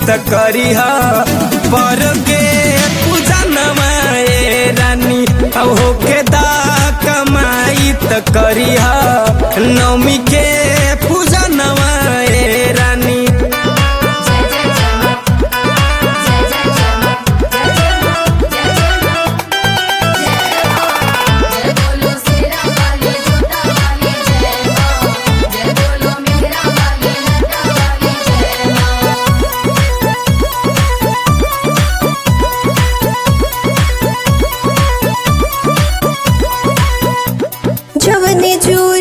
त करिह पर के पूजा नवाए रानी अब होके दा कमाई त करिह नवमी के पूजा नवाए रानी जय जय जय मां जय जय जय मां जय जय मां जय जय मां जय बोलो शेरा वाली जोता वाली जय मां जय बोलो मेहरा वाली लटा वाली जय मां जवने जूर